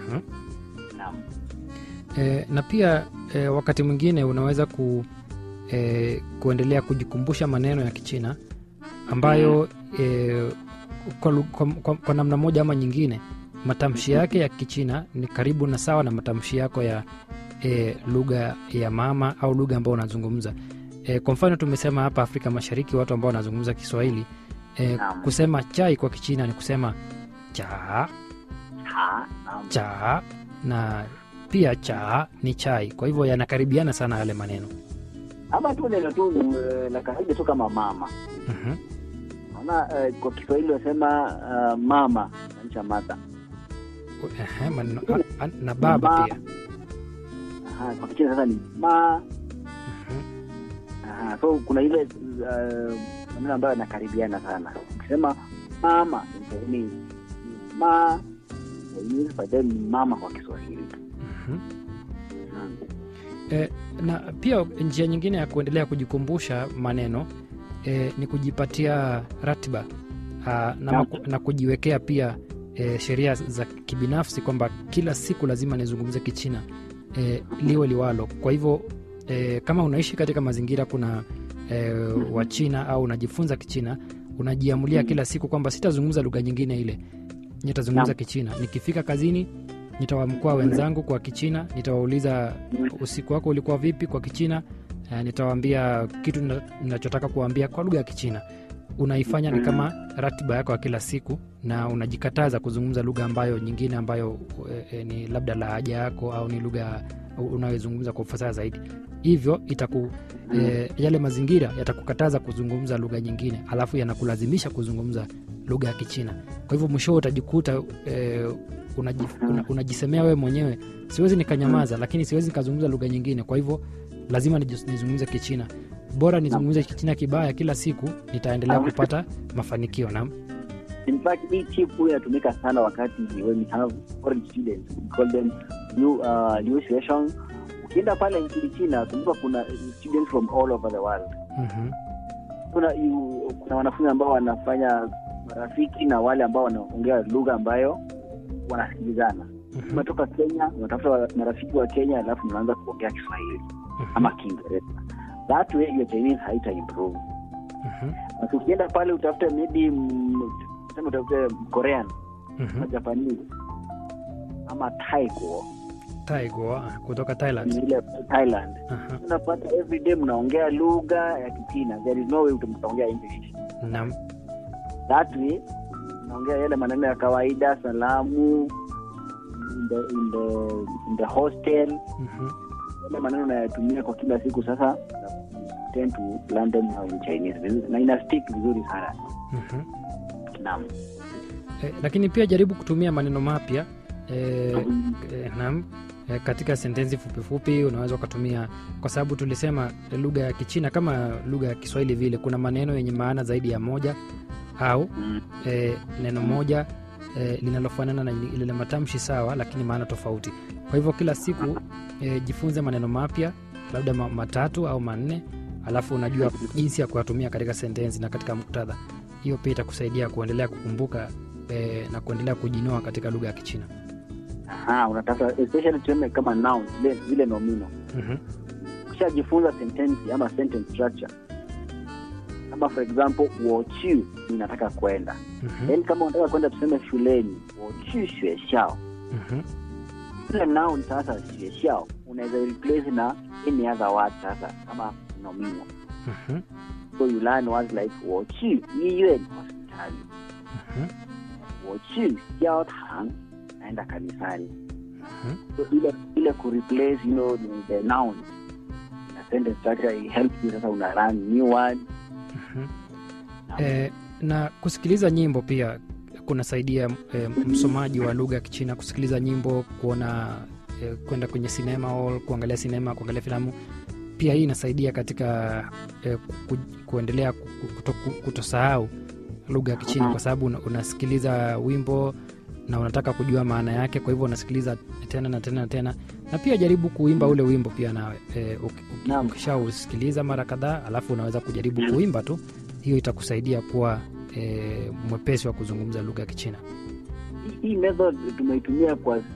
Mhm. Naam. E, na pia e, wakati mwingine unaweza ku, e, kuendelea kujikumbusha maneno ya Kichina ambayo e, kwa, lu- kwa, kwa, kwa namna moja ama nyingine matamshi yake ya Kichina ni karibu na sawa na matamshi yako ya e, lugha ya mama au lugha ambayo unazungumza. E, kwa mfano tumesema hapa Afrika Mashariki watu ambao wanazungumza Kiswahili e, Naam. kusema chai kwa Kichina ni kusema cha Ha, naam. cha na pia cha ni chai. Kwa hivyo yanakaribiana sana yale maneno. Ama tu neno tu eh, la kawaida tu kama mama. Mhm. Naona eh, kwa Kiswahili wasema uh, mama maanisha mother. Ehe, maneno, a- a- na baba Ma- pia. Aha, kwa Kichina sasa ni ma. Mhm. Aha, so kuna ile uh, maneno ambayo yanakaribiana sana. Ukisema mama ni ni ma Chinese, but then ni mama kwa Kiswahili. Mhm. Naam. E, na pia njia nyingine ya kuendelea kujikumbusha maneno e, ni kujipatia ratiba a, na, Naam. maku, na kujiwekea pia e, sheria za kibinafsi kwamba kila siku lazima nizungumze Kichina e, liwe liwalo. Kwa hivyo e, kama unaishi katika mazingira kuna e, Wachina au unajifunza Kichina, unajiamulia kila siku kwamba sitazungumza lugha nyingine ile, nitazungumza Naam. Kichina. Nikifika kazini nitawamkua wenzangu kwa Kichina, nitawauliza usiku wako ulikuwa vipi kwa Kichina. Uh, nitawaambia kitu nina- ninachotaka kuwaambia kwa lugha ya Kichina. Unaifanya ni kama ratiba yako ya kila siku, na unajikataza kuzungumza lugha ambayo nyingine ambayo e, e, ni labda lahaja yako au ni lugha unayozungumza kwa ufasaha zaidi. Hivyo itaku e, yale mazingira yatakukataza kuzungumza lugha nyingine, alafu yanakulazimisha kuzungumza lugha ya Kichina. Kwa hivyo mwisho utajikuta e, unaji, una, unajisemea wewe mwenyewe, siwezi nikanyamaza, lakini siwezi nikazungumza lugha nyingine. Kwa hivyo lazima nijus- nizungumze Kichina. Bora nizungumze Kichina kibaya kila siku, nitaendelea kupata mafanikio. Naam. In fact, hii tip huwa inatumika sana wakati when we have foreign students, we call them new uh, new session. Ukienda pale nchini China, kumbuka kuna students from all over the world. Mhm. Kuna you, kuna wanafunzi ambao wanafanya marafiki na wale ambao wanaongea lugha ambayo wanasikilizana. Mhm. Umetoka Kenya, unatafuta wa- marafiki wa Kenya, alafu mnaanza kuongea Kiswahili ama Kiingereza. That way your Chinese haita improve. Mhm. Na ukienda pale utafute maybe mm, sema utafute Korean Mhm. ama Japanese ama Taiko Taigo ah, kutoka Thailand. ni ile Thailand, Aha. unapata every day mnaongea lugha ya Kichina. There is no way mtaongea English. Naam. That way mnaongea yale maneno ya kawaida, salamu in the, in the, in the hostel, Mhm. yale maneno unayatumia kwa kila siku. Sasa tend to learn them now in Chinese vizuri, na ina stick vizuri sana. Mhm. Naam. Eh, lakini pia jaribu kutumia maneno mapya eh, eh, naam eh, katika sentensi fupifupi unaweza ukatumia, kwa sababu tulisema eh, lugha ya Kichina kama lugha ya Kiswahili vile, kuna maneno yenye maana zaidi ya moja au Mm. eh, neno moja eh, linalofanana na ile matamshi sawa, lakini maana tofauti. Kwa hivyo kila siku eh, jifunze maneno mapya labda ma, matatu au manne, alafu unajua jinsi ya kuyatumia katika sentensi na katika muktadha. Hiyo pia itakusaidia kuendelea kukumbuka eh, na kuendelea kujinoa katika lugha ya Kichina. Aha, unatafuta especially tuseme kama noun zile zile nomino Mhm, ukishajifunza sentensi ama sentence structure kama for example wochu ninataka kwenda mhm, then kama unataka kwenda tuseme shuleni wochu xuexiao mhm, ile noun sasa xuexiao unaweza replace na any other word sasa kama nomino mhm, so you learn words like wochu yiyuan hospitali mhm, wochu jiaotang naenda kanisani mhm. so ile ile kureplace you know the, the noun na sentence structure it helps you sasa una learn new word Mhm. Eh, na kusikiliza nyimbo pia kunasaidia eh, msomaji wa lugha ya Kichina kusikiliza nyimbo, kuona eh, kwenda kwenye sinema hall, kuangalia sinema, kuangalia filamu. Pia hii inasaidia katika eh, ku, kuendelea ku- ku- kuto, ku- kutosahau lugha ya Kichina kwa sababu una, unasikiliza wimbo na unataka kujua maana yake, kwa hivyo unasikiliza tena na tena na tena, na pia jaribu kuimba ule wimbo pia nawe eh, uki- uki- Naam. ukishausikiliza mara kadhaa, alafu unaweza kujaribu kuimba tu. Hiyo itakusaidia kuwa eh, mwepesi wa kuzungumza lugha ya Kichina. hii method tumeitumia kwa